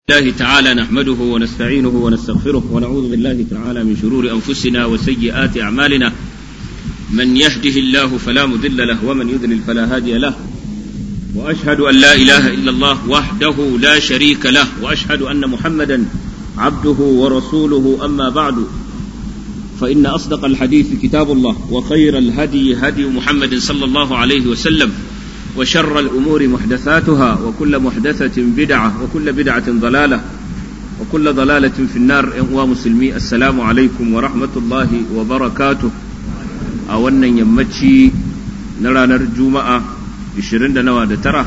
الله تعالى نحمده ونستعينه ونستغفره ونعوذ بالله تعالى من شرور انفسنا وسيئات اعمالنا من يهده الله فلا مضل له ومن يضلل فلا هادي له واشهد ان لا اله الا الله وحده لا شريك له واشهد ان محمدا عبده ورسوله اما بعد فان اصدق الحديث كتاب الله وخير الهدي هدي محمد صلى الله عليه وسلم وشر الأمور محدثاتها وكل محدثة بدعة وكل بدعة ضلالة وكل ضلالة في النار ومسلمي السلام عليكم ورحمة الله وبركاته أولا يمتشي نرى نرجو 20 da nawa da tara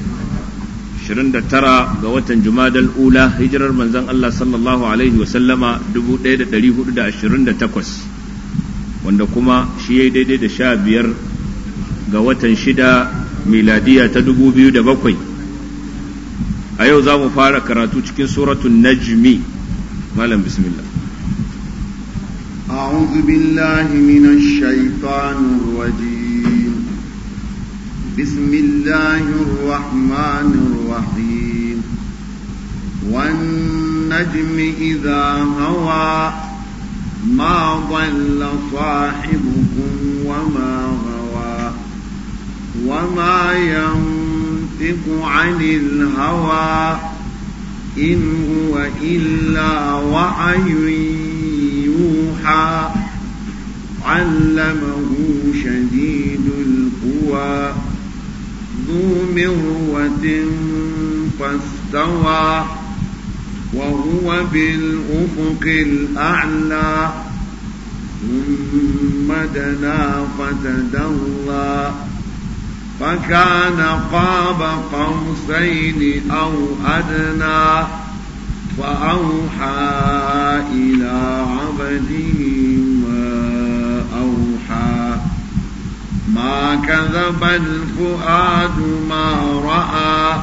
29 ga watan jumadal ula hijirar manzon Allah sallallahu alaihi wasallama 1428 wanda kuma shi ya daidai da sha biyar ga watan shida miladiya ta dubu biyu da bakwai a yau za mu fara karatu cikin suratun najmi malam bismillah أعوذ بالله من الشيطان الرجيم بسم الله الرحمن الرحيم والنجم إذا هوى ما ضل صاحبكم وما غوى وما ينطق عن الهوى إن هو إلا وحي يوحى علمه شديد القوى ذو مرة فاستوى وهو بالأفق الأعلى ثم دنا فتدلى فكان قاب قوسين أو أدنى فأوحى إلى عبده ما أوحى ما كذب الفؤاد ما رأى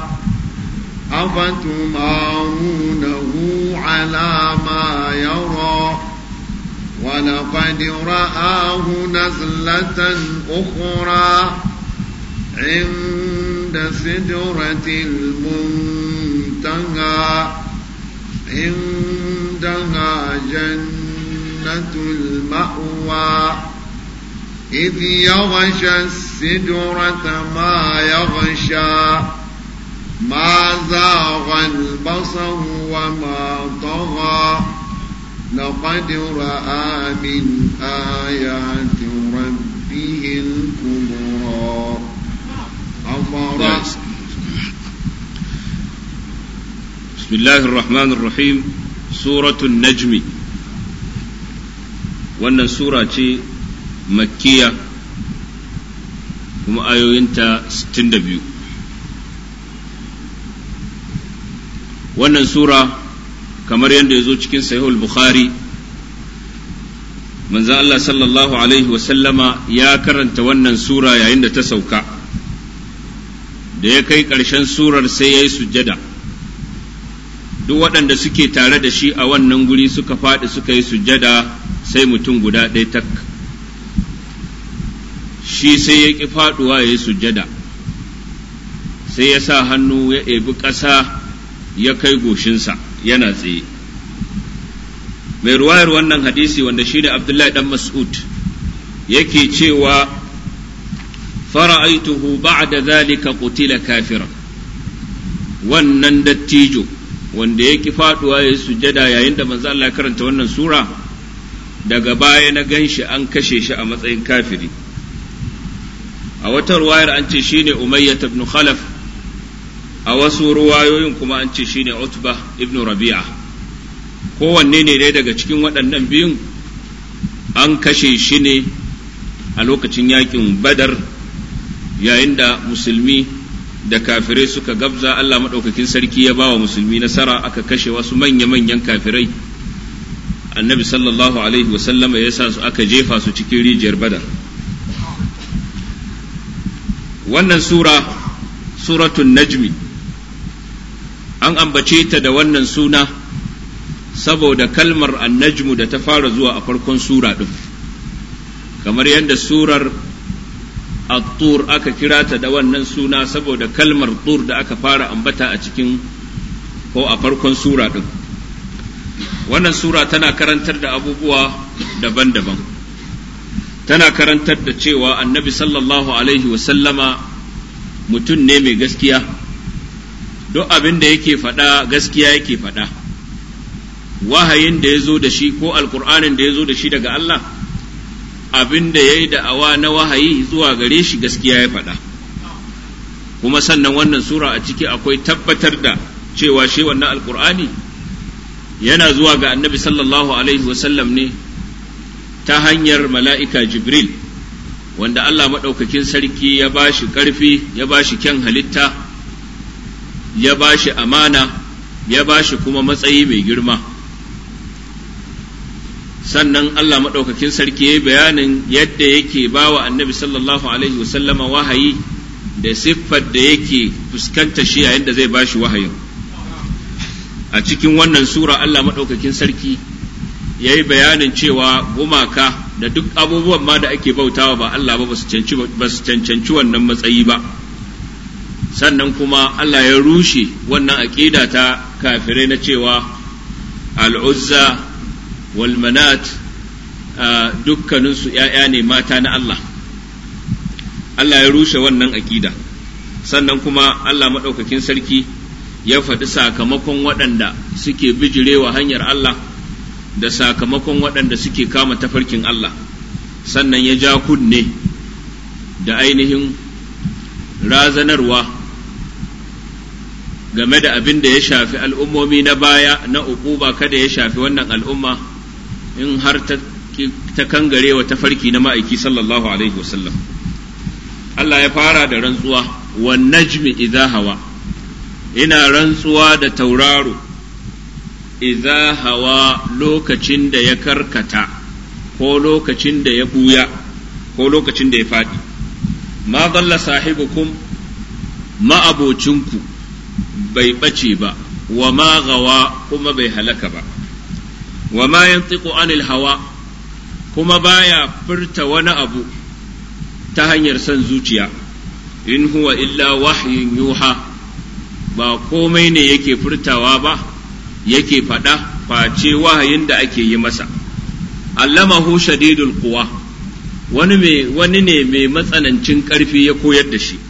أفتمارونه على ما يرى ولقد رآه نزلة أخرى عند سدرة المنتهى عندها جنة المأوى إذ يغشى السدرة ما يغشى ما زاغ البصر وما طغى لقد رأى من آيات ربه الكبرى بسم الله الرحمن الرحيم سورة النجم wannan sura ce makkiya kuma ayoyinta 62 wannan sura kamar yadda ya zo cikin sahihul bukhari manzan Allah sallallahu alaihi wasallama ya karanta wannan sura yayin da ta sauka da ya kai ƙarshen surar sai ya yi sujjada duk waɗanda suke tare da shi a wannan guri suka faɗi suka yi sujjada sai mutum guda ɗaya tak shi sai ya ƙi faɗuwa ya yi sujjada sai ya sa hannu ya ebi ƙasa ya kai goshinsa yana tsaye mai ruwayar wannan hadisi wanda shi ne abdullahi ɗan mas'ud yake cewa فرأيته بعد ذلك قتل كافرا wannan dattijo wanda ya ki faduwa ya yi sujada yayin da manzo Allah karanta wannan sura daga baya na ganshi an kashe shi a matsayin kafiri a wata ruwayar an ce shine Umayyah ibn Khalaf a wasu ruwayoyin kuma an ce shine Utba ibn Rabi'a kowanne ne dai daga cikin waɗannan biyun an kashe shi ne a lokacin yakin Badar yayin da musulmi da kafirai suka gabza Allah maɗaukakin sarki ya ba wa musulmi nasara aka kashe wasu manya-manyan kafirai annabi sallallahu alaihi wasallama ya sa su aka jefa su cikin rijiyar badar wannan sura suratun najmi an ambace ta da wannan suna saboda kalmar annajmu da ta fara zuwa a farkon sura ɗin kamar yadda surar at-tur aka kira ta da wannan suna saboda kalmar tur da aka fara ambata a cikin ko a farkon sura ɗin wannan sura tana karantar da abubuwa daban-daban tana karantar da cewa annabi sallallahu alaihi wasallama mutum ne mai gaskiya duk abin da yake faɗa gaskiya yake faɗa wahayin da ya zo da shi ko alkur'anin da ya zo da shi daga Allah abin da ya yi da'awa na wahayi zuwa gare shi gaskiya ya faɗa kuma sannan wannan sura a ciki akwai tabbatar da cewa shi wannan alkur'ani yana zuwa ga annabi sallallahu alaihi wasallam ne ta hanyar mala'ika jibril wanda Allah maɗaukakin sarki ya ba shi ƙarfi ya ba shi kyan halitta ya ba shi amana ya ba shi kuma matsayi mai girma sannan Allah maɗaukakin sarki ya yi bayanin yadda yake ba wa annabi sallallahu alaihi wasallama wahayi da siffar da yake fuskanta shi yayin da zai ba shi wahayin a cikin wannan sura Allah maɗaukakin sarki ya yi bayanin cewa gumaka da duk abubuwan ma da ake bautawa ba Allah ba ba su cancanci wannan matsayi ba sannan kuma Allah ya rushe wannan aƙida ta kafirai na cewa al'uzza wal manat dukkaninsu ‘ya'ya ne mata na Allah Allah ya rushe wannan aƙida sannan kuma Allah maɗaukakin sarki ya faɗi sakamakon waɗanda suke bijirewa hanyar Allah da sakamakon waɗanda suke kama tafarkin Allah sannan ya ja kunne da ainihin razanarwa game da abin da ya shafi al'ummomi na baya na uquba kada ya shafi wannan al'umma in har ta, ta kangarewa tafarki na ma'aiki sallallahu alaihi wasallam Allah ya fara da rantsuwa wa najmi idha hawa ina rantsuwa da tauraro idza hawa lokacin da ya karkata ko lokacin da ya buya ko lokacin da ya faɗi ma dalla sahibukum ma'abocinku bai ɓace ba wa ma gawa kuma bai halaka ba wa ma yantiqu anil hawa kuma baya furta wani abu ta hanyar son zuciya in huwa illa wahyin yuha ba komai ne yake furtawa ba yake faɗa face wahayin da ake yi masa allamahu shadidul quwa wani mai wani ne mai matsanancin ƙarfi ya koyar da shi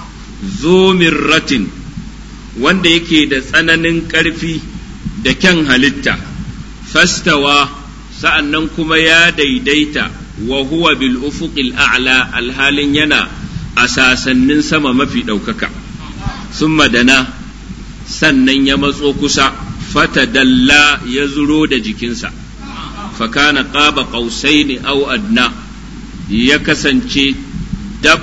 zo ratin wanda yake da tsananin ƙarfi da kyan halitta fastawa sa'an nan kuma ya daidaita wa huwa bil ufuqil a'la alhalin yana a sasannin sama mafi ɗaukaka sun madana sannan ya matso kusa fatadalla ya zuro da jikinsa fakana qaba qausaini aw adna ya kasance dab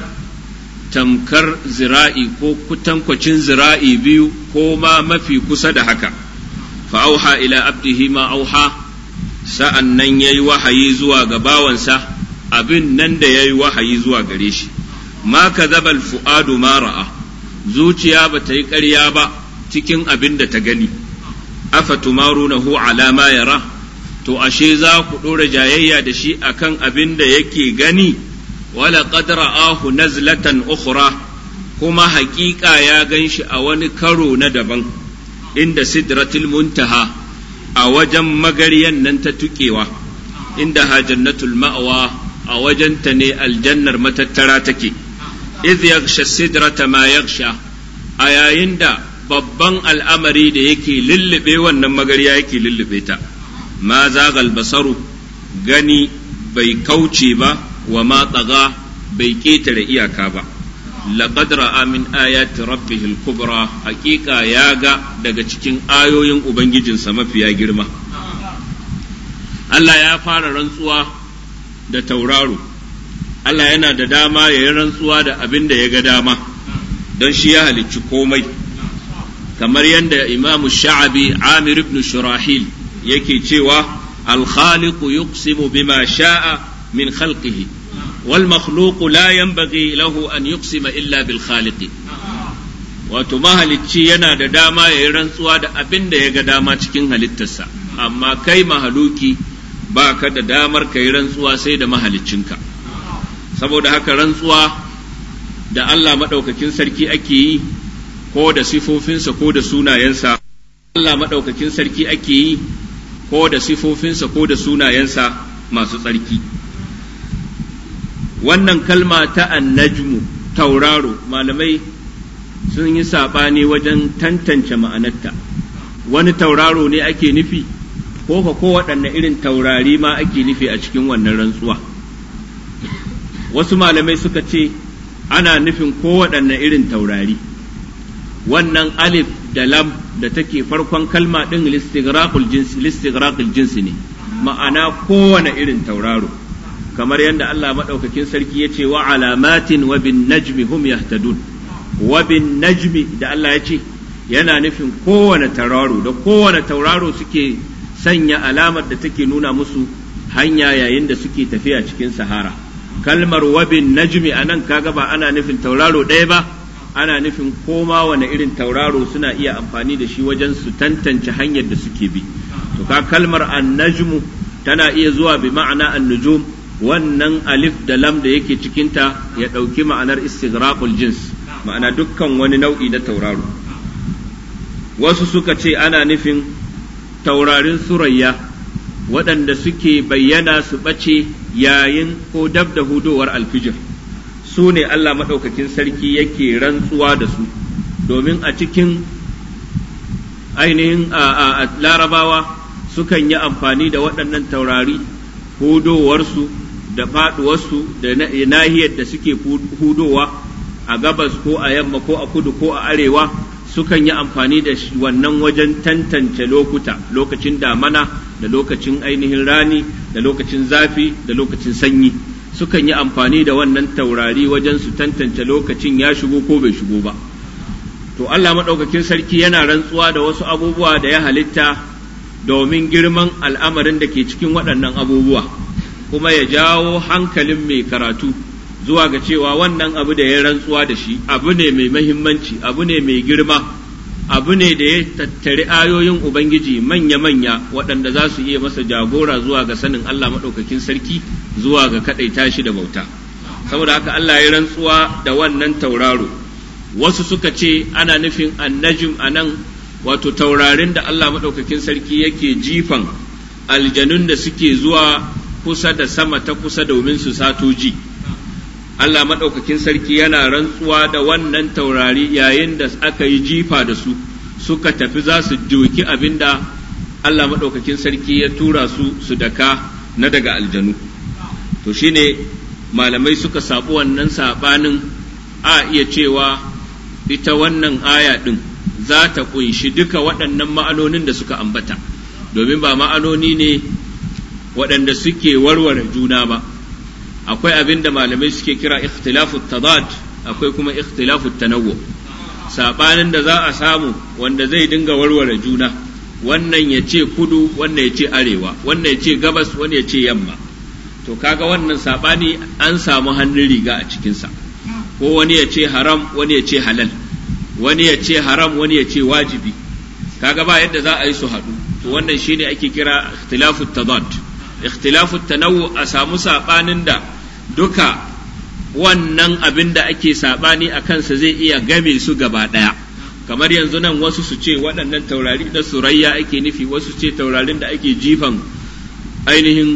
tamkar zira'i ko kutankwacin zira'i biyu ko ma mafi kusa da haka fa'auha ila abdihi ma auha sa'an nan ya yi wahayi zuwa ga bawansa abin nan da ya yi wahayi zuwa gare shi ma ka zabal fu'adu ma ra'a zuciya ba ta yi ƙarya ba cikin abin da ta gani afa tumarunahu ala ma yara to ashe za ku ɗora jayayya da shi akan abin da yake gani wala qad ra'ahu nazlatan ukhra kuma haƙiƙa ya gan shi a wani karo na daban inda sidratul muntaha a wajen magaryan nan ta tuƙewa inda ha jannatul ma'wa a wajenta ne aljannar matattara take idh yaghsha sidrata ma yaghsha a yayin da babban al'amari da yake lullube wannan magarya yake lullube ta ma zagal basaru gani bai kauce ba wa ma tsaga bai ƙetare iyaka ba laqad ra'a min ayati rabbih al-kubra haqiqa ya ga daga cikin ayoyin ubangijinsa mafiya girma Allah ya fara rantsuwa da tauraro Allah yana da dama ya yi rantsuwa da abin da ya ga dama don shi ya halicci komai kamar yadda imamu sha'abi amir ibn shurahil yake cewa alkhaliqu yuqsimu bima sha'a min khalqihi wal makhluqu la yanbaghi lahu an yuqsima illa bil khaliqi wato mahalicci yana da dama ya yi rantsuwa da abin da ya ga dama cikin halittarsa amma kai mahaluki ba ka da damar ka yi rantsuwa sai da mahaliccinka saboda haka rantsuwa da Allah maɗaukakin sarki ake yi ko da sifofinsa ko da sunayensa Allah maɗaukakin sarki ake yi ko da sifofinsa ko da sunayensa masu tsarki wannan kalma ta annajmu tauraro malamai sun yi saɓani wajen tantance ma'anarta wani tauraro ne ake nufi ko ka ko waɗanne irin taurari ma ake nufi a cikin wannan rantsuwa wasu malamai suka ce ana nufin ko waɗanne irin taurari wannan alif da lam da take farkon kalma ɗin listighraqul jinsi ne ma'ana kowane irin tauraro kamar yadda Allah maɗaukakin sarki ya ce wa alamatin wa bin najmi hum yahtadun wa bin najmi da Allah ya ce yana nufin kowane tauraro da kowane tauraro suke sanya alamar da take nuna musu hanya yayin da suke tafiya cikin sahara kalmar wabin najmi a nan kaga ba ana nufin tauraro ɗaya ba ana nufin koma wane irin tauraro suna iya amfani da shi wajen su tantance hanyar da suke bi to ka kalmar annajmu tana iya zuwa bi ma'ana annujum wannan alif da lam da yake cikinta ya ɗauki ma'anar istighraqul jins ma'ana dukkan wani nau'i na tauraro wasu suka ce ana nufin taurarin surayya waɗanda suke bayyana su ɓace yayin ko dab da hudowar alfijir su ne Allah maɗaukakin sarki yake rantsuwa da su domin a cikin ainihin a larabawa sukan yi amfani da waɗannan taurari hudowarsu da faɗuwarsu da nahiyar da suke hudowa a gabas ko a yamma ko a kudu ko a arewa sukan yi amfani da wannan wajen tantance lokuta lokacin damana da lokacin ainihin rani da lokacin zafi da lokacin sanyi sukan yi amfani da wannan taurari wajen su tantance lokacin ya shigo ko bai shigo ba to Allah maɗaukakin sarki yana rantsuwa da wasu abubuwa da ya halitta domin girman al'amarin da ke cikin waɗannan abubuwa kuma ya jawo hankalin mai karatu zuwa ga cewa wannan abu da ya rantsuwa da shi abu ne mai mahimmanci abu ne mai girma abu ne da ya tattari ayoyin ubangiji manya-manya waɗanda za su iya masa jagora zuwa ga sanin Allah maɗaukakin sarki zuwa ga kaɗaita shi da bauta saboda haka Allah ya rantsuwa da wannan tauraro wasu suka ce ana nufin annajim a nan wato taurarin da Allah maɗaukakin sarki yake jifan aljanun da suke zuwa kusa da sama ta kusa domin su sato ji. Allah maɗaukakin sarki yana rantsuwa da wannan taurari yayin da aka yi jifa da su suka tafi za su doki abin da Allah maɗaukakin sarki ya tura su su daka na daga aljanu to shine malamai suka saɓi wannan saɓanin a iya cewa ita wannan aya ɗin za ta ƙunshi duka waɗannan ma'anonin da suka ambata domin ba ma'anoni ne waɗanda suke warware juna ba akwai abin da malamai suke kira ikhtilafu tadad akwai kuma ikhtilafu tanawwu sabanin da za a samu wanda zai dinga warware juna wannan ya ce kudu wannan ya ce arewa wannan ya ce gabas wannan ya ce yamma to kaga wannan sabani an samu hannun riga a cikinsa ko wani ya ce haram wani ya ce halal wani ya ce haram wani ya ce wajibi kaga ba yadda za a yi su haɗu to wannan shine ake kira ikhtilafu tadad ikhtilafu tanawwu a samu sabanin da duka wannan abin da ake sabani a kansa zai iya game su gaba ɗaya kamar yanzu nan wasu su ce waɗannan taurari da surayya ake nufi wasu ce taurarin da ake jifan ainihin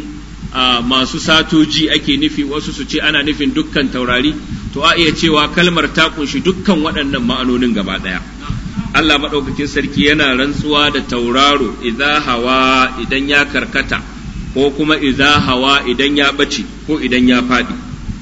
masu satoji ake nufi wasu su ce ana nufin dukkan taurari to a iya cewa kalmar ta kunshi dukkan waɗannan ma'anonin gaba ɗaya Allah maɗaukakin sarki yana rantsuwa da tauraro idza hawa idan ya karkata ko kuma idza hawa idan ya ɓace ko idan ya faɗi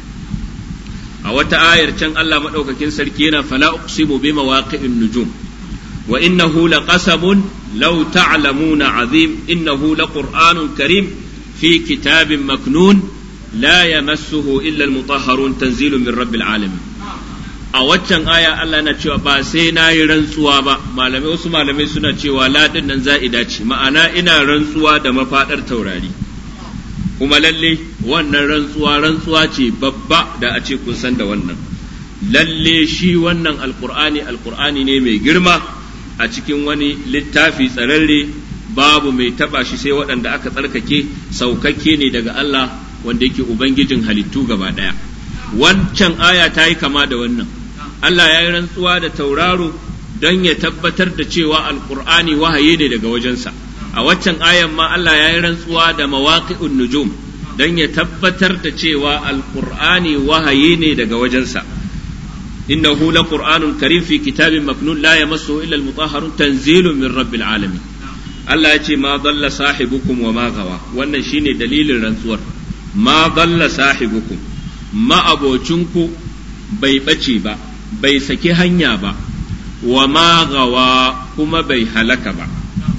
a wata ayar can Allah maɗaukakin sarki yana fala uqsimu bi mawaqi'in nujum wa innahu laqasamun law ta'lamuna azim innahu laqur'anun karim fi kitabin maknun la yamassuhu illa almutahharun tanzilun min rabbil alamin a waccan aya Allah na cewa ba sai na yi rantsuwa ba malamai wasu malamai suna cewa ladin nan za'ida ce ma'ana ina rantsuwa da mafaɗar taurari kuma lalle wannan rantsuwa rantsuwa ce babba da a ce kun san da wannan lalle shi wannan alkur'ani alkur'ani ne mai girma a cikin wani littafi tsararre babu mai taba shi sai waɗanda aka tsarkake saukakke ne daga Allah wanda yake ubangijin halittu gaba ɗaya wancan aya ta yi kama da wannan Allah ya yi rantsuwa da tauraro don ya tabbatar da cewa alqur'ani wahayi ne daga wajensa a waccan ayan ma Allah ya yi rantsuwa da mawaqi'un nujum don ya tabbatar da cewa alqur'ani wahayi ne daga wajensa innahu laqur'anun karim fi kitabin maknun la yamassuhu illa almutahharun tanzilun min rabbil alamin Allah ya ce ma dalla sahibukum wa ma gawa wannan shine dalilin rantsuwar ma dalla sahibukum ma abocinku bai bace ba bai saki hanya ba wa ma gawa kuma bai halaka ba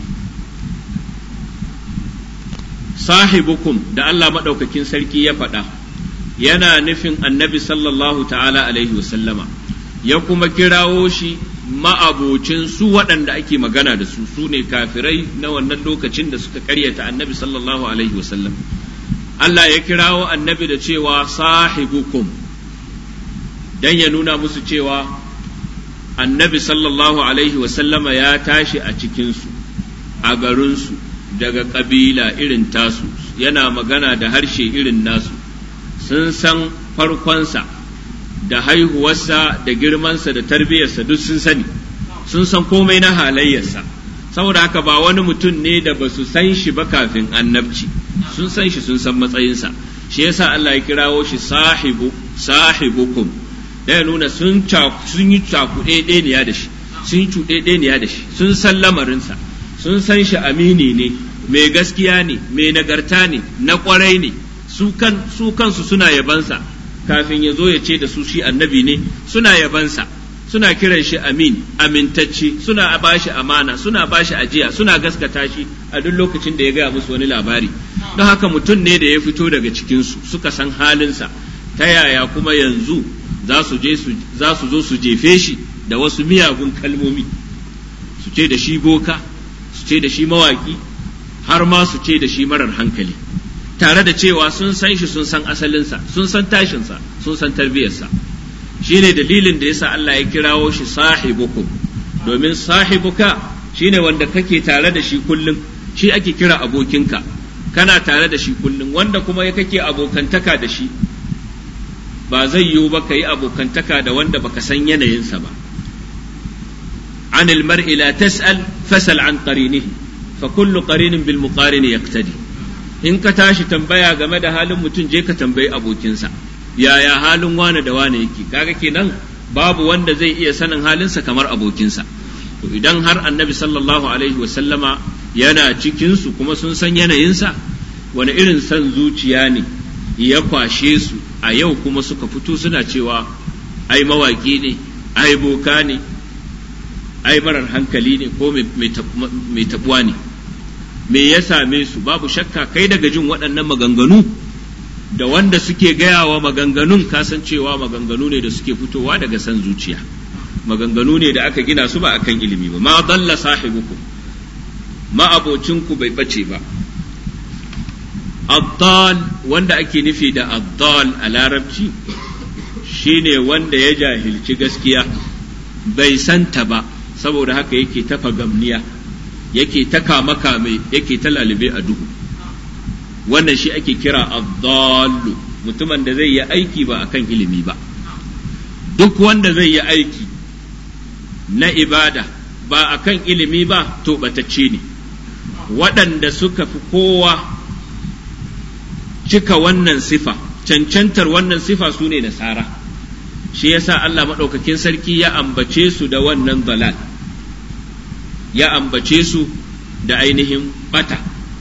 sahibukum da Allah maɗaukakin sarki ya faɗa yana nufin annabi sallallahu ta'ala alaihi wasallama ya kuma kirawo shi ma'abocin su waɗanda ake magana da su su ne kafirai na wannan lokacin da suka karyata annabi sallallahu alaihi wasallam Allah ya kirawo annabi da cewa sahibukum dan ya nuna musu cewa annabi sallallahu alaihi wasallama ya tashi a cikinsu a garinsu daga ƙabila irin tasu yana magana da harshe irin nasu sun san farkonsa da haihuwarsa da girmansa da tarbiyyarsa duk sun sani sun san komai na halayyarsa saboda haka ba wani mutum ne da ba su san shi ba kafin annabci sun san shi sun san matsayinsa shi yasa Allah ya kirawo shi sahibu sahibukum da ya nuna sun sun yi cakuɗeɗeniya da shi sun yi cuɗeɗeniya da shi sun san lamarinsa sun san shi amini ne mai gaskiya ne mai nagarta ne na ƙwarai ne su kansu suna yabansa kafin ya zo ya ce da su shi annabi ne suna yabansa suna kiran shi amin amintacce suna bashi amana suna bashi ajiya suna gaskata shi a duk lokacin da ya gaya musu wani labari don haka mutum ne da ya fito daga cikinsu suka san halinsa ta yaya kuma yanzu za su je za su zo su jefe shi da wasu miyagun kalmomi su ce da shi boka su ce da shi mawaki har ma su ce da shi marar hankali tare da cewa sun san shi sun san asalinsa sun san tashinsa sun san tarbiyarsa shi ne dalilin da yasa Allah ya kirawo shi sahibukum domin sahibuka shine wanda kake tare da shi kullum shi ake kira abokinka kana tare da shi kullum wanda kuma ya kake abokantaka da shi ba zai yiwu ba ka yi abokantaka da wanda baka san yanayinsa ba عن المرء لا تسأل فسل عن قرينه فكل قرين بالمقارن يقتدي in ka tashi tambaya game da halin mutum je ka tambayi abokinsa yaya halin wane da wane yake kaga kenan babu wanda zai iya sanin halinsa kamar abokinsa to idan har annabi sallallahu alaihi wasallama yana cikinsu kuma sun san yanayinsa wani irin san zuciya ne ya kwashe su a yau kuma suka fito suna cewa ai mawaƙi ne ai boka ne ai marar hankali ne ko mai tabuwa ne me ya same su babu shakka kai daga jin waɗannan maganganu da wanda suke gaya wa maganganun kasancewa maganganu ne da suke fitowa daga san zuciya maganganu ne da aka gina su ba akan ilimi ba ma dalla sahibukum ma abocinku bai bace ba addal wanda ake nufi da addal a larabci shine wanda ya jahilci gaskiya bai santa ba saboda haka yake ta fagamniya yake ta kama kame yake ta lalube a duhu wannan shi ake kira addallu mutumin da zai yi aiki ba akan ilimi ba duk wanda zai yi aiki na ibada ba akan ilimi ba to batacce ne waɗanda suka fi kowa cika wannan sifa cancantar wannan sifa su ne nasara shi yasa Allah maɗaukakin sarki ya ambace su da wannan dalal ya ambace su da ainihin bata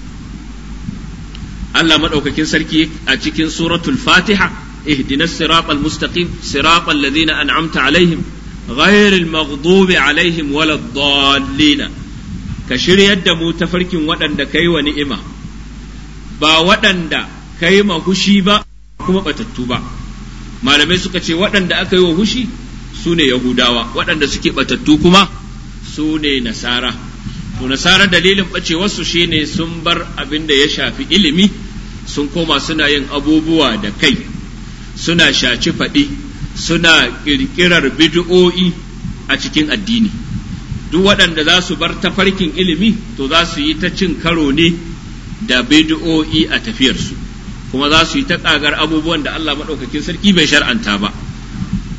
Allah maɗaukakin sarki a cikin suratul fatiha اهدنا الصراط المستقيم صراط الذين أنعمت عليهم غير المغضوب عليهم ولا الضالين كشر يد متفرك ودن كي ونئمة با ودن كي ما هشي با كما بتتوبا malamai suka ce waɗanda aka yi wa hushi su ne Yahudawa waɗanda suke batattu kuma su ne Nasara to Nasara dalilin ɓacewarsu shi ne sun bar abin da ya shafi ilimi sun koma suna yin abubuwa da kai suna shaci faɗi suna ƙirƙirar bid'o'i a cikin addini duk waɗanda za su bar tafarkin ilimi to za su yi ta cin karo ne da bid'o'i a tafiyarsu kuma za su yi ta ƙagar abubuwan da Allah maɗaukakin sarki bai shar'anta ba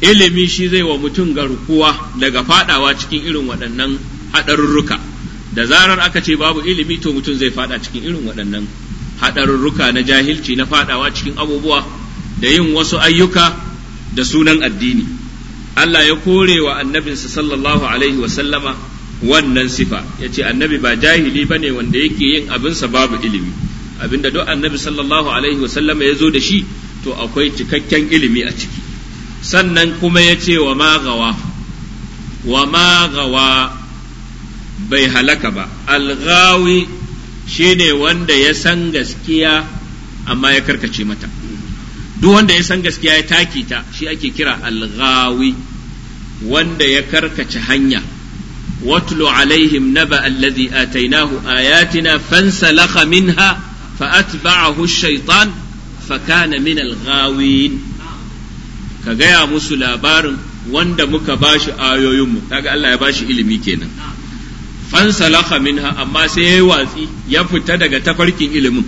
ilimi shi zai wa mutum garkuwa daga fadawa cikin irin waɗannan haɗarurruka da zarar aka ce babu ilimi to mutum zai fada cikin irin waɗannan haɗarurruka na jahilci na fadawa cikin abubuwa da yin wasu ayyuka da sunan addini Allah ya kore wa annabinsa sallallahu alaihi sallama wannan sifa ya ce annabi ba jahili ba ne wanda yake yin abinsa babu ilimi abinda duk annabi sallallahu alaihi sallama ya zo da shi to akwai cikakken ilimi a ciki sannan kuma ya ce wa magawa wa magawa bai halaka ba alghawi shine wanda ya san gaskiya amma ya karkace mata duk wanda ya san gaskiya ya taki ta shi ake kira alghawi wanda ya karkace hanya watlu alaihim naba alladhi atainahu ayatina fansalakha minha فأتبعه الشيطان فكان من الغاوين ka gaya musu labarin wanda muka bashi ayoyinmu kaga Allah ya bashi ilimi kenan fansalakha minha amma sai ya yi watsi ya fita daga tafarkin ilimin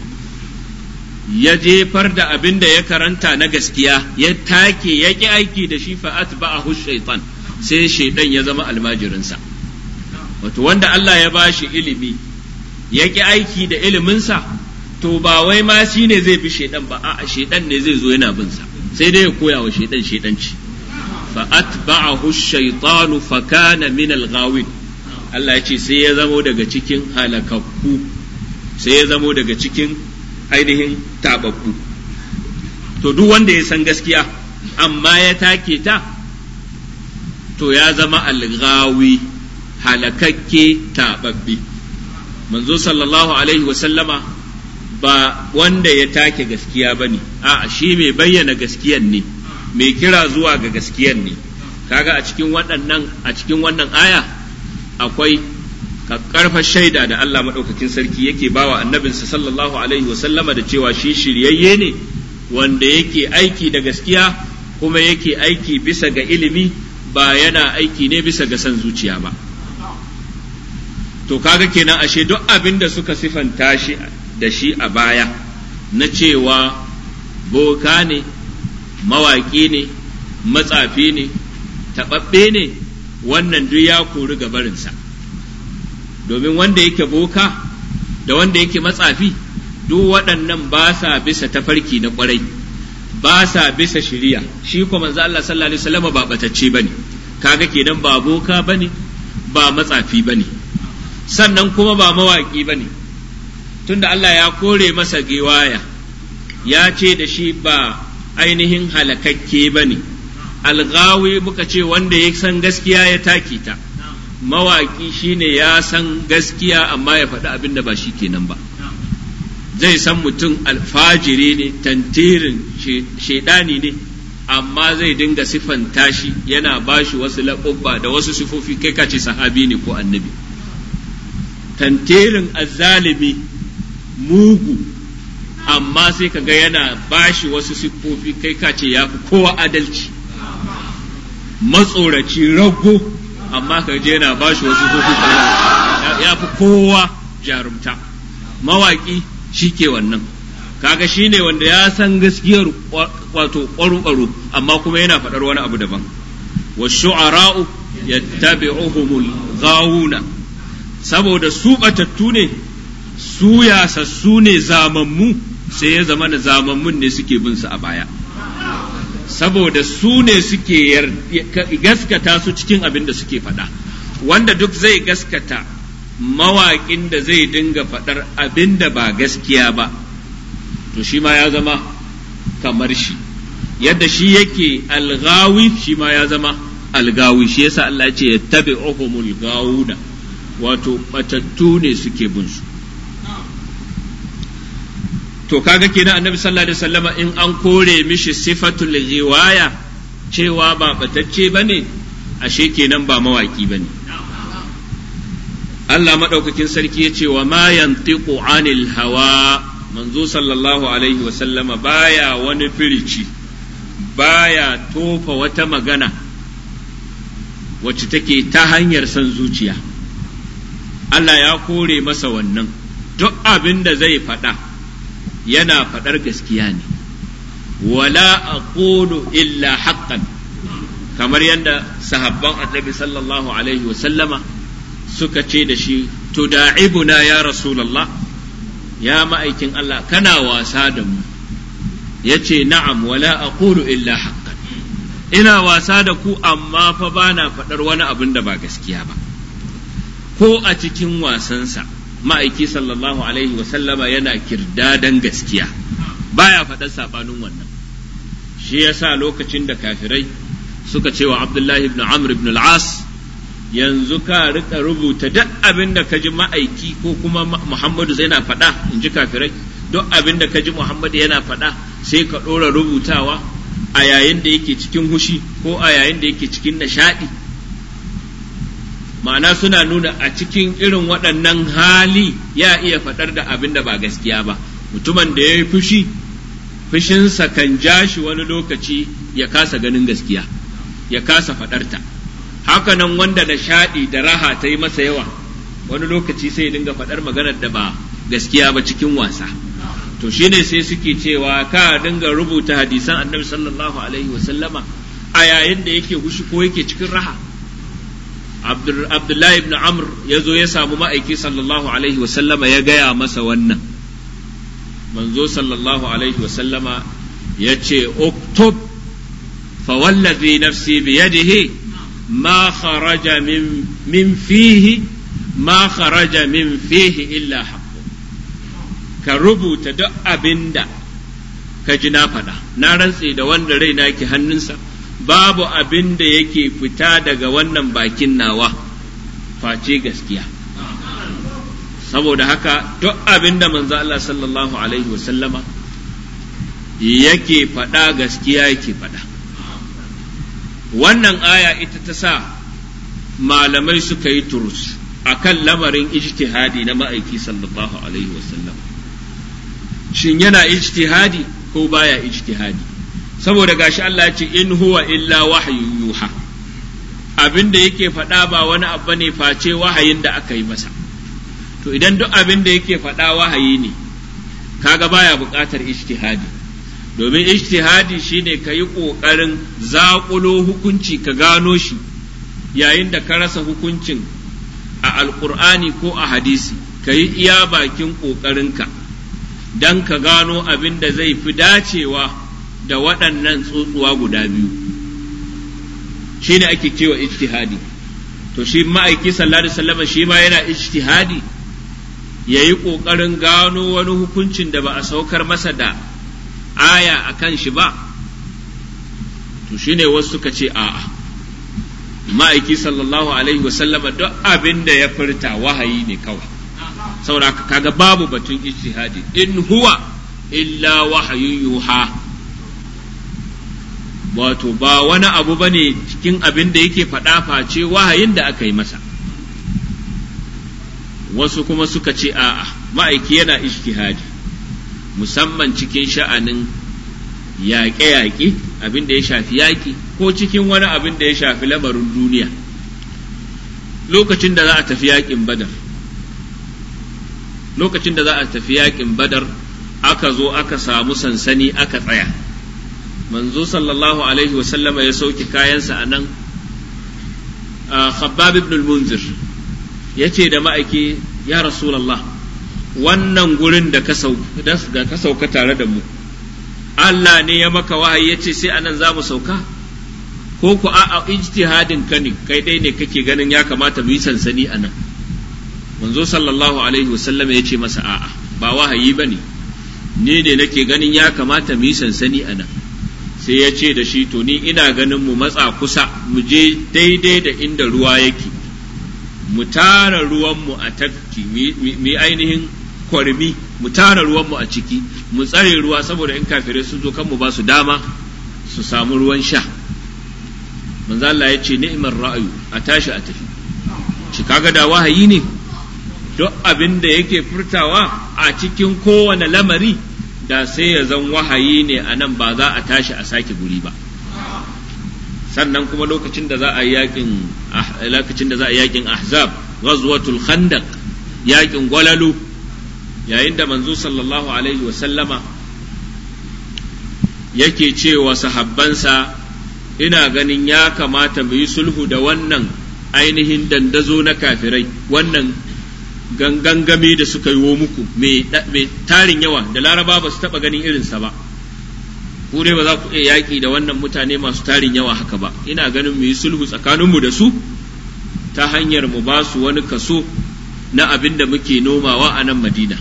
ya jefar da abin da ya karanta na gaskiya ya take ya ki aiki da shi fa atba'ahu shaytan sai shaidan ya zama almajirinsa wato wanda Allah ya bashi ilimi ya ki aiki da iliminsa to ba wai ma shi ne zai bi shaidan ba a'a shaidan ne zai zo yana bin sa sai dai ya koya wa shaidan shaidanci fa atba'ahu shaytanu fa kana min al-ghawin Allah ya ce sai ya zamo daga cikin halakakku sai ya zamo daga cikin ainihin tababbu to duk wanda ya san gaskiya amma ya take ta to ya zama al-ghawi halakakke tababbi manzo sallallahu alaihi wa sallama ba wanda ya take gaskiya ba ne a shi mai bayyana gaskiyan ne mai kira zuwa ga gaskiyan ne kaga a cikin waɗannan a cikin wannan aya akwai karfa shaida da Allah maɗaukakin sarki yake bawa annabinsa sallallahu alaihi wasallama da cewa shi shiryayye ne wanda yake aiki da gaskiya kuma yake aiki bisa ga ilimi ba yana aiki ne bisa ga son zuciya ba to kaga kenan ashe duk abin da suka sifanta shi da shi a baya na cewa boka ne mawaƙi ne matsafi ne taɓaɓɓe ne wannan duk ya kori gabarinsa domin wanda yake boka da wanda yake matsafi duk waɗannan ba sa bisa tafarki na ƙwarai ba sa bisa shiriya shi kuma manzo Allah sallallahu alaihi wasallam ba batacce bane kaga kenan ba boka bane ba matsafi bane sannan kuma ba mawaƙi bane tunda Allah ya kore masa giwaya ya ce da shi ba ainihin halakakke ba ne algawi muka ce wanda ya san gaskiya ya taki ta mawaƙi shine ya san gaskiya amma ya faɗi abin da ba shi kenan ba zai san mutum alfajiri ne tantirin shaidani ne amma zai dinga siffanta shi yana bashi wasu laƙubba da wasu sifofi kai kace sahabi ne ko annabi tantirin azzalimi mugu amma sai ka ga yana bashi wasu siffofi kai ka ce ya fi kowa adalci matsoraci rago amma ka je yana bashi wasu siffofi ya fi kowa jarumta mawaki shi ke wannan kaga shi ne wanda ya san gaskiyar wato ƙwaro amma kuma yana faɗar wani abu daban wa shu'ara'u yattabi'uhumul ghawuna saboda su batattu ne su yasassu ne zamammu sai ya zama da zamammun ne suke bin su a baya saboda su ne suke gaskata su cikin abin da suke faɗa wanda duk zai gaskata mawaƙin da zai dinga faɗar abin da ba gaskiya ba to shi ma ya zama kamar shi yadda shi yake algawi shi ma ya zama algawi shi yasa Allah ya ce yattabi'uhumul gawuna wato batattu ne suke bin su to kaga kenan annabi sallallahu alaihi wasallama in an kore mishi sifatul riwaya cewa ba batacce bane ashe kenan ba mawaki bane Allah madaukakin sarki ya ce wa ma yantiqu anil hawa manzo sallallahu alaihi wasallama baya wani firici baya tofa wata magana wacce take ta hanyar son zuciya Allah ya kore masa wannan duk abin da zai faɗa yana faɗar gaskiya ne wala aqulu illa haqqan kamar yadda sahabban annabi sallallahu alaihi wasallama suka ce da shi tuda'ibuna ya rasulallah ya ma'aikin Allah kana wasa da mu ya ce na'am wala aqulu illa haqqan ina wasa da ku amma fa bana faɗar wani abin da ba gaskiya ba ko a cikin wasansa ma'aiki sallallahu alaihi wasallama yana kirdadan gaskiya baya faɗar saɓanin wannan shi yasa lokacin da kafirai suka ce wa abdullahi ibn amr ibn al-as yanzu ka rika rubuta duk abin da ka ji ma'aiki ko kuma muhammadu zai na faɗa in ji kafirai duk abin da ka ji muhammadu yana faɗa sai ka ɗora rubutawa a yayin da yake cikin hushi ko a yayin da yake cikin nishaɗi ma'ana suna nuna a cikin irin waɗannan hali ya iya faɗar da abin da ba gaskiya ba mutumin da ya yi fushi fushinsa kan ja shi wani lokaci ya kasa ganin gaskiya ya kasa faɗarta hakanan wanda nishaɗi da raha ta yi masa yawa wani lokaci sai ya dinga faɗar maganar da ba gaskiya ba cikin wasa to shine sai suke cewa ka dinga rubuta hadisan annabi sallallahu alaihi wasallama a yayin da yake hushi ko yake cikin raha abdullahi ibn amr ya zo ya samu ma'aiki sallallahu alaihi wasallama ya gaya masa wannan manzo sallallahu alaihi wasallama ya ce uktub fawallazi nafsi biyadihi ma kharaja min min fihi ma kharaja min fihi illa haqqu ka rubuta duk abinda ka ji na faɗa na rantse da wanda raina ke hannunsa babu abin da yake fita daga wannan bakin nawa face gaskiya saboda haka duk abin da manzo Allah sallallahu alaihi wasallama yake faɗa gaskiya yake faɗa wannan aya ita ta sa malamai suka yi turus akan lamarin ijtihadi na ma'aiki sallallahu alaihi wasallam shin yana ijtihadi ko baya ijtihadi saboda gashi Allah ya ce in huwa illa wahyu yuha abin da yake faɗa ba wani abu ne face wahayin da aka yi masa to idan duk abin da yake faɗa wahayi ne kaga baya buƙatar ijtihadi domin ijtihadi shine ka yi ƙoƙarin zaƙulo hukunci ka gano shi yayin da ka rasa hukuncin a alƙur'ani ko a hadisi ka yi iya bakin ƙoƙarinka don ka gano abin da zai fi dacewa da waɗannan tsotsuwa guda biyu shi ne ake cewa ijtihadi to shi ma'aiki sallallahu alaihi wasallam shi ma yana ijtihadi ya yi ƙoƙarin gano wani hukuncin da ba a saukar masa da aya a kan shi ba to shi ne wasu suka ce a'a ma'aiki sallallahu alaihi wasallama duk abin da ya furta wahayi ne kawai saboda kaga babu batun ijtihadi in huwa illa wahayun yuha wato ba wani abu bane cikin abin da yake faɗa face wahayin da aka yi masa wasu kuma suka ce a'a ma'aiki yana ijtihadi musamman cikin sha'anin yaƙe-yaƙe abin da ya shafi yaƙi ko cikin wani abin da ya shafi lamarin duniya lokacin da za a tafi yaƙin badar lokacin da za a tafi yaƙin badar aka zo aka samu sansani aka tsaya manzo sallallahu alaihi wasallama ya sauke kayansa a nan khabbab ibn al-munzir ya ce da ma'aiki ya rasulallah wannan gurin da ka sauka tare da mu Allah ne ya maka wahayi ya ce sai anan za mu sauka ko ku a ijtihadin ka ne kai dai ne kake ganin ya kamata mu yi sansani a nan manzo sallallahu alaihi wasallam ya ce masa a'a ba wahayi ba ne ni ne nake ganin ya kamata mu yi sansani a nan sai ya ce da shi to ni ina ganin mu matsa kusa mu je daidai da inda ruwa yake mu tara ruwanmu a tafki mu ainihin kwarmi mu tara ruwanmu a ciki mu tsare ruwa saboda in kafirai sun zo kan mu ba su dama su samu ruwan sha manzo Allah ya ce ni'mar ra'ayu a tashi a tafi shi kaga da wahayi ne duk abin da yake furtawa a cikin kowane lamari da sai ya zan wahayi ne a nan ba za a tashi a sake guri ba sannan kuma lokacin da za a yakin lokacin da za a yakin ahzab ghazwatul khandaq yakin gwalalu yayin da manzo sallallahu alaihi wa sallama yake cewa sahabbansa ina ganin ya kamata mu yi sulhu da wannan ainihin dandazo na kafirai wannan gangangami da suka yi muku mai tarin yawa da laraba ba su taɓa ganin irinsa ba ku dai ba za ku iya yaƙi da wannan mutane masu tarin yawa haka ba ina ganin mu yi sulhu tsakaninmu da su ta hanyar mu ba su wani kaso na abin da muke nomawa a nan madina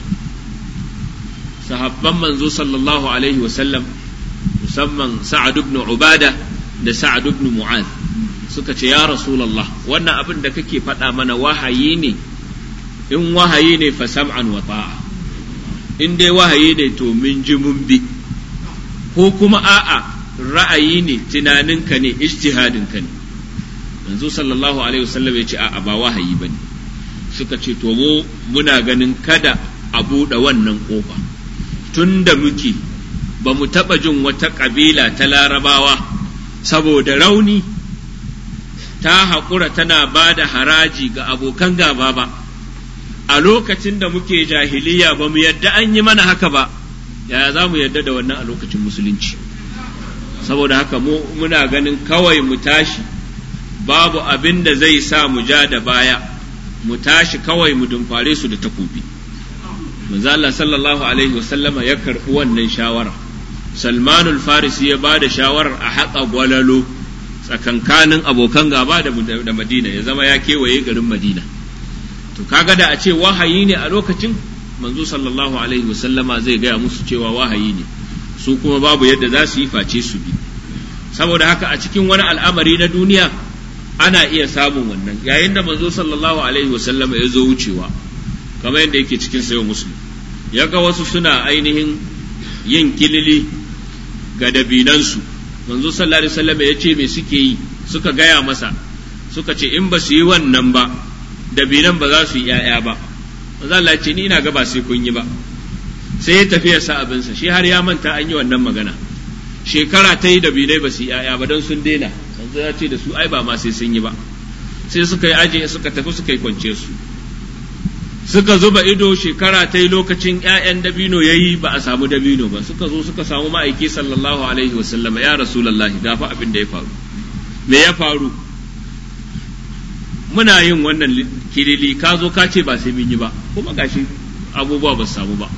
sahabban manzo sallallahu alaihi wasallam musamman sa'ad ibn ubada da sa'ad ibn mu'az suka ce ya rasulullah wannan abin da kake faɗa mana wahayi ne in wahayi ne fa sam'an wa ta'a in dai wahayi ne to min ji mun bi ko kuma a'a ra'ayi ne tunaninka ne ijtihadinka ne manzo sallallahu alaihi wasallam ya ce a'a ba wahayi bane suka ce to mu muna ganin kada a buɗe wannan ƙofa tun da muke ba mu taɓa jin wata ƙabila ta larabawa saboda rauni ta haƙura tana ba da haraji ga abokan gaba ba a lokacin da muke jahiliya ba mu yadda an yi mana haka ba yaya za mu yadda da wannan a lokacin musulunci saboda haka mu muna ganin kawai mu tashi babu abin da zai sa mu ja da baya mu tashi kawai mu dumfare su da takobi manzo Allah sallallahu alaihi wasallama ya karbi wannan shawara Salmanul Farisi ya bada shawarar a haƙa gwalalo tsakankanin abokan gaba da Madina ya zama ya kewaye garin Madina to kaga da a ce wahayi ne a lokacin manzo sallallahu alaihi wasallama zai gaya musu cewa wahayi ne su kuma babu yadda za su yi face su bi saboda haka a cikin wani al'amari na duniya ana iya samun wannan yayin da manzo sallallahu alaihi wasallama ya zo wucewa kamar yadda yake cikin sayo muslim ya ga wasu suna ainihin yin kilili ga dabinansu manzo sallallahu alaihi wasallam ya ce me suke yi suka gaya masa suka ce in ba su yi wannan ba dabinan ba za su yi ‘ya'ya ba manzo Allah ce ni ina ga ba sai kun yi ba sai ya tafi ya sa abinsa shi har ya manta an yi wannan magana shekara ta yi dabinai ba su yi ‘ya'ya ba don sun daina manzo ya ce da su ai ba ma sai sun yi ba sai suka yi aji suka tafi suka yi kwance su suka zuba ido shekara ta yi lokacin ‘ya'yan dabino ya yi ba a samu dabino ba suka zo suka samu ma'aiki sallallahu alaihi wasallama ya rasulallahi gafa abin da ya faru me ya faru muna yin wannan kilili ka zo ka ce ba sai mun yi ba kuma gashi abubuwa ba su samu ba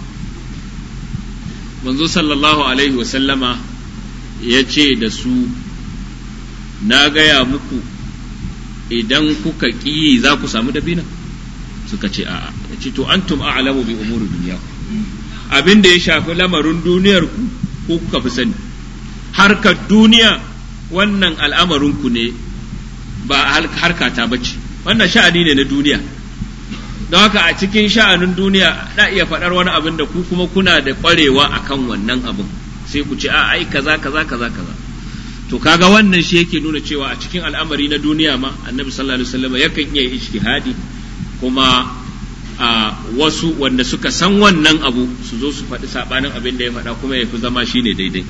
manzo sallallahu alaihi wasallama ya ce da su na gaya muku idan kuka ƙi za ku samu dabina suka ce a'a ya ce to antum a'lamu bi umuri duniya abin da ya shafi lamarin duniyar ku ko kuka fi sani harkar duniya wannan al'amarin ku ne ba harka ta bace wannan sha'ani ne na duniya don haka a cikin sha'anin duniya na iya faɗar wani abin da ku kuma kuna da ƙwarewa akan wannan abin sai ku ce a ai kaza kaza kaza kaza to kaga wannan shi yake nuna cewa a cikin al'amari na duniya ma annabi sallallahu alaihi wasallam yakan iya ijtihadi kuma a wasu wanda suka san wannan abu su zo su faɗi saɓanin abin da ya faɗa kuma ya fi zama shi ne daidai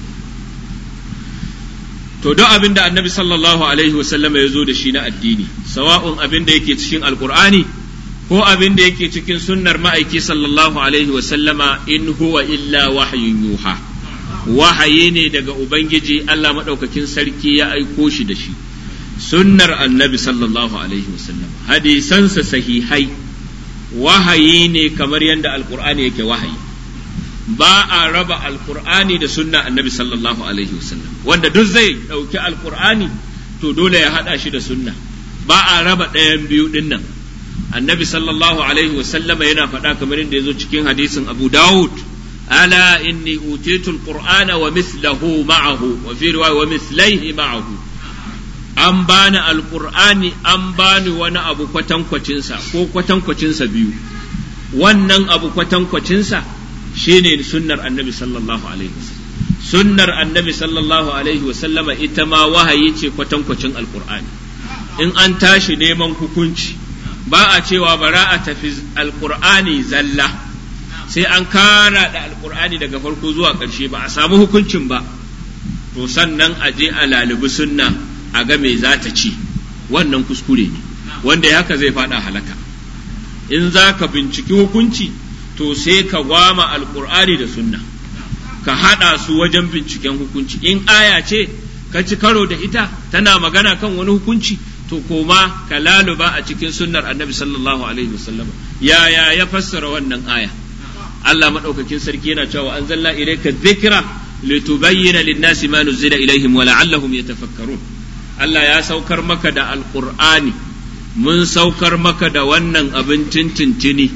to duk abin da annabi sallallahu alaihi wasallama ya zo da shi na addini sawa'un abin da yake cikin alkur'ani ko abin da yake cikin sunnar ma'aiki sallallahu alaihi wasallama in huwa illa wahyun yuha wahayi ne daga ubangiji Allah maɗaukakin sarki ya aiko shi da shi sunnar annabi sallallahu alaihi wasallam hadisansa sahihai wahayi ne kamar yadda alkur'ani yake wahayi ba a raba alkur'ani da sunna annabi sallallahu alaihi wasallam wanda duk zai ɗauki alkur'ani to dole ya haɗa shi da sunna ba a raba ɗayan biyu ɗin nan annabi sallallahu alaihi wasallam yana faɗa kamar yadda ya zo cikin hadisin abu dawud ala inni utitu alqur'ana wa mithlahu ma'ahu wa fi riwaya wa mithlaihi ma'ahu an bani alkur'ani an bani wani abu kwatankwacinsa ko kwatankwacinsa biyu wannan abu kwatankwacinsa shine sunnar annabi sallallahu alaihi wasallam sunnar annabi sallallahu alaihi wasallama ita ma wahayi ce kwatankwacin alkur'ani in an tashi neman hukunci ba a cewa bara a tafi alkur'ani zalla sai an kara da alkur'ani daga farko zuwa ƙarshe ba a samu hukuncin ba to sannan a je a lalubi sunna a ga me za ta ci wannan kuskure ne wanda ya haka zai fada halaka in za ka binciki hukunci to sai ka gwama alkur'ani da sunna ka haɗa su wajen binciken hukunci in aya ce ka ci karo da ita tana magana kan wani hukunci to koma ka laluba a cikin sunnar annabi sallallahu alaihi wasallam yaya ya fassara wannan aya Allah madaukakin sarki yana cewa anzalna ilayka dhikra litubayyana lin-nasi ma nuzila ilaihim wa la'allahum yatafakkarun Allah ya saukar maka da alqur'ani mun saukar maka da wannan abin tintintini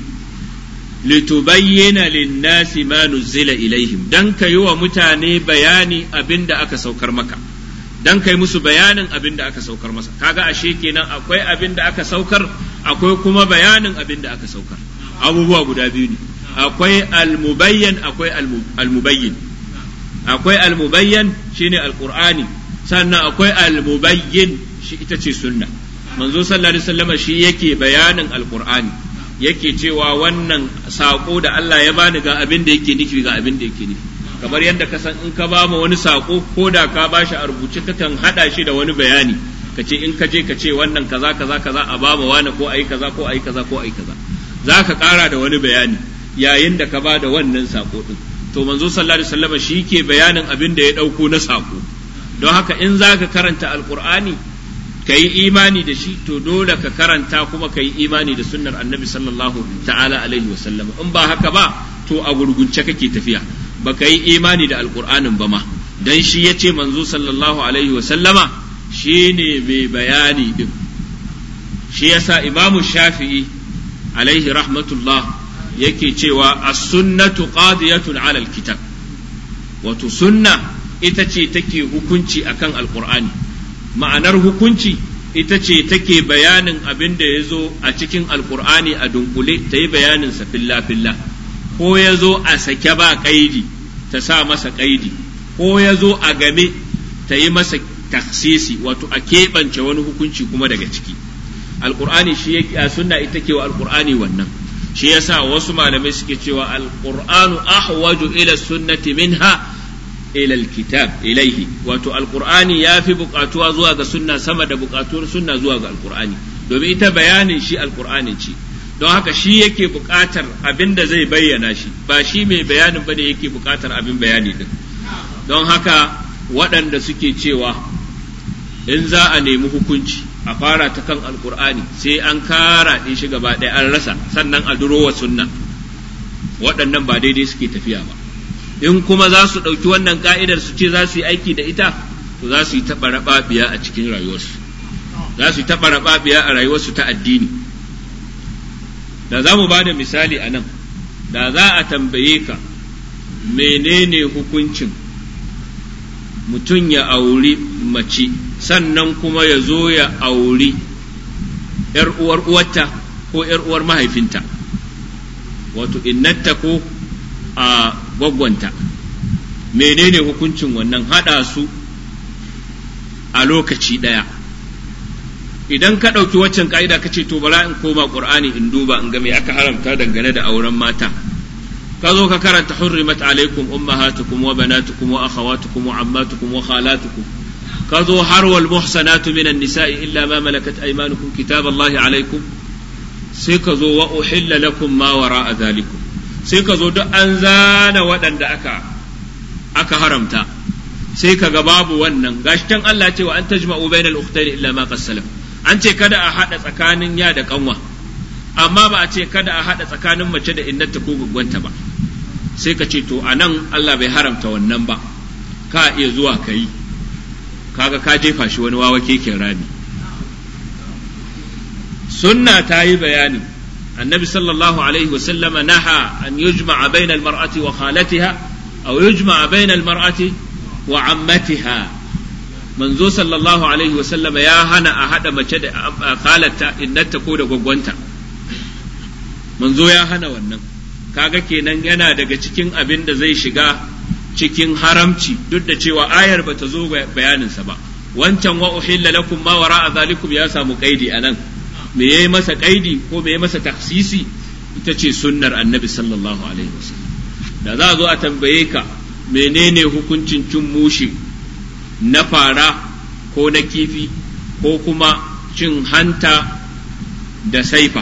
litubayyana lin-nasi ma nuzila ilaihim dan ka yi wa mutane bayani abin da aka saukar maka dan kai musu bayanin abin da aka saukar masa kaga ashe kenan akwai abin da aka saukar akwai kuma bayanin abin da aka saukar abubuwa guda biyu ne akwai almubayyan akwai almubayyin akwai almubayyan shine alqur'ani sannan akwai almubayyin shi ita ce sunna manzo sallallahu alaihi wasallam shi yake bayanin alqur'ani yake cewa wannan sako da Allah ya bani ga abin da yake nufi ga abin da yake nufi kamar yadda ka san in ka ba ma wani sako ko da ka ba shi a rubuce kakan hada shi da wani bayani ka ce in ka je ka ce wannan kaza kaza kaza a ba ma wani ko ayi kaza ko ayi kaza ko ayi kaza za ka kara da wani bayani yayin da ka ba da wannan sako din to manzo sallallahu alaihi wasallam shi ke bayanin abin da ya dauko na sako don haka in za ka karanta alqur'ani ka yi imani da shi to dole ka karanta kuma ka yi imani da sunnar annabi sallallahu ta'ala alaihi wasallam in ba haka ba to a gurgunce kake tafiya baka yi imani da alkur'anin ba ma dan shi ya ce manzo sallallahu alaihi wa sallama shi ne mai bayani din shi yasa imamu shafi'i alaihi rahmatullah yake cewa as-sunnatu qadiyatun ala al-kitab wato sunna ita ce take hukunci akan alkur'ani ma'anar hukunci ita ce take bayanin abin da ya zo a cikin alkur'ani a dunkule ta yi bayanin sa filla filla ko ya zo a sake ba kaidi ta sa masa kaidi ko ya zo a game ta yi masa taksisi wato a keɓance wani hukunci kuma daga ciki alkur'ani shi ya sunna ita ke wa alkur'ani wannan shi yasa wasu malamai suke cewa alkur'anu ahwaju ila sunnati minha ila alkitab ilaihi wato alkur'ani ya fi buƙatuwa zuwa ga sunna sama da buƙatuwar sunna zuwa ga alkur'ani domin ita bayanin shi alkur'ani ce don haka shi yake buƙatar abin da zai bayyana shi ba shi mai bayanin bane yake buƙatar abin bayani din don haka waɗanda suke cewa in za a nemi hukunci a fara ta kan alkur'ani sai an kara ɗin shi gaba ɗaya an rasa sannan a durowa sunna waɗannan ba daidai suke tafiya ba in kuma za su ɗauki wannan ka'idar su ce za su yi aiki da ita to za su yi taɓa raɓaɓiya a cikin rayuwarsu za su yi taɓa raɓaɓiya a rayuwarsu ta addini da za mu ba da misali a nan da za a tambaye ka menene hukuncin mutum ya auri mace sannan kuma ya zo ya auri ‘yar uwar uwarta ko ‘yar uwar mahaifinta wato innata ko a gwaggwanta menene hukuncin wannan haɗa su a lokaci ɗaya idan ka ɗauki waccan ka'ida ka ce to bara in koma ƙur'ani in duba in ga me aka haramta dangane da auren mata ka zo ka karanta hurrimat alaikum ummahatukum wa banatukum wa akhawatukum wa ammatukum wa khalatukum ka zo har wal muhsanatu minan nisa'i illa ma malakat aymanukum kitaballahi alaikum sai ka zo wa uhilla lakum ma wara'a zalikum sai ka zo duk an zana waɗanda aka aka haramta sai ka ga babu wannan gashi can Allah ce wa an tajma'u bainal ukhtayn illa ma qassalam an ce kada a hada tsakanin ya da kanwa amma ba a ce kada a hada tsakanin mace da innata ko gwaggwanta ba sai ka ce to anan Allah bai haramta wannan ba ka iya zuwa ka yi kaga ka jefa shi wani wawa keken rami sunna ta yi bayani annabi sallallahu alaihi wasallama naha an yujma'a bayna al-mar'ati wa khalatiha aw yujma'a bayna al-mar'ati wa ammatiha manzo sallallahu alaihi wasallama ya hana a hada mace da khalata innata ko da gwaggwanta manzo ya hana wannan kaga kenan yana daga cikin abin da zai shiga cikin haramci duk da cewa ayar bata zo bayaninsa ba wancan wa uhilla lakum ma wara'a zalikum ya samu kaidi anan me yayi masa kaidi ko me yayi masa taksisi ita ce sunnar annabi sallallahu alaihi wasallam da za a zo a tambaye ka menene hukuncin cin mushi na fara ko na kifi ko kuma cin hanta da saifa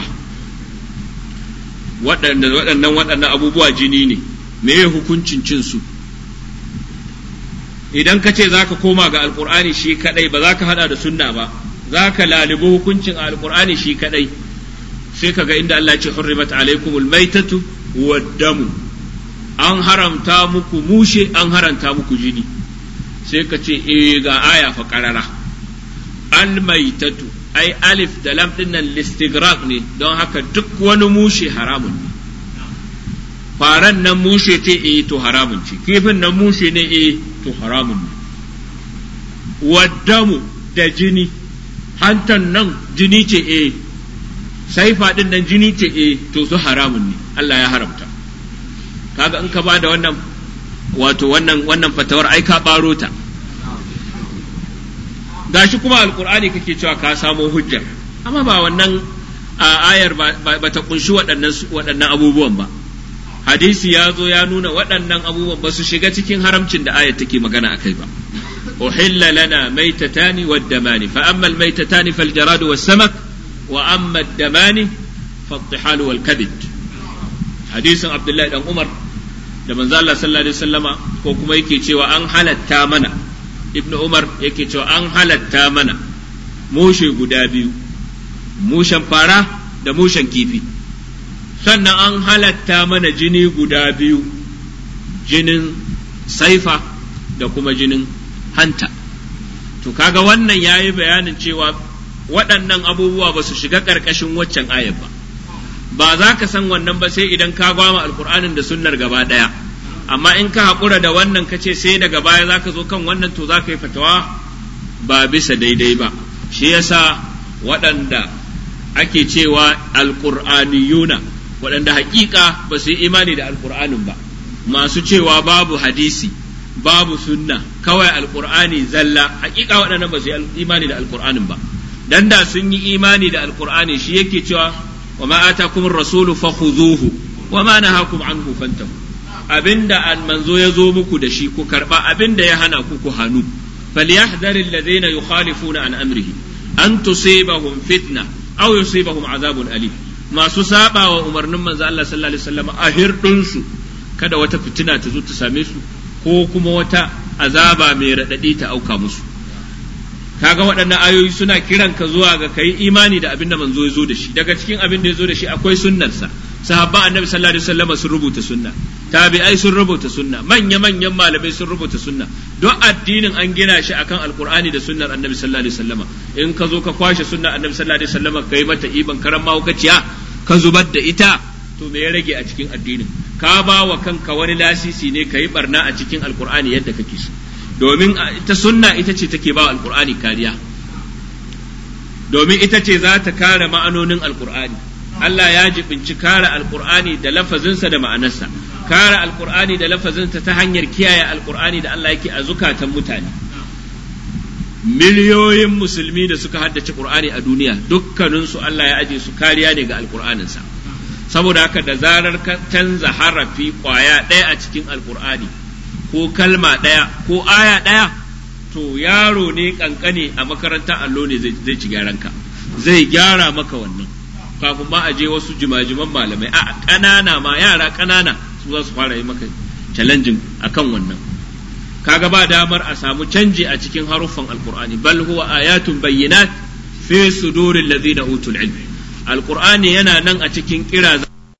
waɗannan waɗannan abubuwa jini ne me hukuncin cin su idan ka ce za ka koma ga alkur'ani shi kadai ba za ka hada da sunna ba za ka lalibi hukuncin alkur'ani shi kadai sai ka ga inda Allah ya ce hurrimat alaikumul maitatu waddamu an haramta muku mushe an haramta muku jini sai ka ce eh ga aya fa qarara al maitatu ai alif da lam din nan listighraq ne don haka duk wani mushe haramun ne faran nan mushe ce eh to haramun ce kifin nan mushe ne eh to haramun ne waddamu da jini hantan nan jini ce eh saifa din nan jini ce eh to su haramun ne Allah ya haramta kaga in ka ba da wannan wato wannan wannan fatawar ai ka baro ta gashi kuma alkur'ani kake cewa ka samo hujjar amma ba wannan ayar ba ta kunshi waɗannan abubuwan ba hadisi ya zo ya nuna waɗannan abubuwan ba su shiga cikin haramcin da ayar take magana akai ba uhilla lana maitatani waddamani fa amma almaitatani fal jaradu was samak wa amma ad-damani فالطحال والكبد حديث عبد الله بن عمر da manzo Allah sallallahu alaihi wasallama ko kuma yake cewa an halatta mana ibnu umar yake cewa an halatta mana mushe guda biyu mushen fara da mushen kifi sannan an halatta mana jini guda biyu jinin saifa da kuma jinin hanta to kaga wannan yayi bayanin cewa waɗannan abubuwa ba su shiga ƙarƙashin waccan ayar ba ba za ka san wannan ba sai idan ka gwama alkur'anin da sunnar gaba ɗaya amma in ka haƙura da wannan ka ce sai daga baya za ka zo kan wannan to za ka yi fatawa ba bisa daidai ba shi yasa waɗanda ake cewa alƙur'aniyuna waɗanda haƙiƙa ba su yi imani da alƙur'anin ba masu cewa babu hadisi babu sunna kawai alƙur'ani zalla haƙiƙa waɗannan ba su yi imani da alƙur'anin ba dan da sun yi imani da alƙur'ani shi yake cewa wa ma atakum rasulu fakhuzuhu wa ma nahakum anhu fantahu abinda an manzo ya zo muku da shi ku karba abinda ya hana ku ku hanu falyahdhar alladhina yukhalifuna an amrihi an tusibahum fitna aw yusibahum azabun alim masu saba wa umarnin manzo Allah sallallahu alaihi wasallam a hirdinsu kada wata fitina ta zo ta same su ko kuma wata azaba mai radadi ta auka musu kaga waɗannan ayoyi suna kiran ka zuwa ga kai imani da abin da manzo ya zo da shi daga cikin abin da ya zo da shi akwai sunnarsa sahabban annabi sallallahu alaihi wasallam sun rubuta sunna tabi'ai sun rubuta sunna manya manyan malamai sun rubuta sunna don addinin an gina shi akan alqur'ani da sunnar annabi sallallahu alaihi wasallam in ka zo ka kwashe sunnar annabi sallallahu alaihi wasallam kai mata iban karan mahaukaciya ka zubar da ita to me ya rage a cikin addinin ka ba wa kanka wani lasisi ne ka yi barna a cikin alqur'ani yadda kake so domin ita sunna ita ce take ba alkur'ani kariya domin ita ce za ta kare ma'anonin alkur'ani Allah ya jibinci kare alkur'ani da lafazinsa da ma'anarsa kare alkur'ani da lafazinsa ta hanyar kiyaye alkur'ani da Allah yake a zukatan mutane miliyoyin musulmi da suka haddace qur'ani a duniya dukkaninsu Allah ya aje su kariya ne ga alkur'aninsa saboda haka da zarar ka canza harafi kwaya ɗaya a cikin alkur'ani ko kalma ɗaya ko aya ɗaya to yaro ne kankane a makaranta allo ne zai ci gyaranka zai gyara maka wannan kafin ma a je wasu jimajiman malamai a ƙanana ma yara ƙanana su za su fara yi maka challenging akan wannan kaga ba damar a samu canji a cikin haruffan alqur'ani bal huwa ayatun bayyinat fi suduril ladina utul ilm alqur'ani yana nan a cikin kira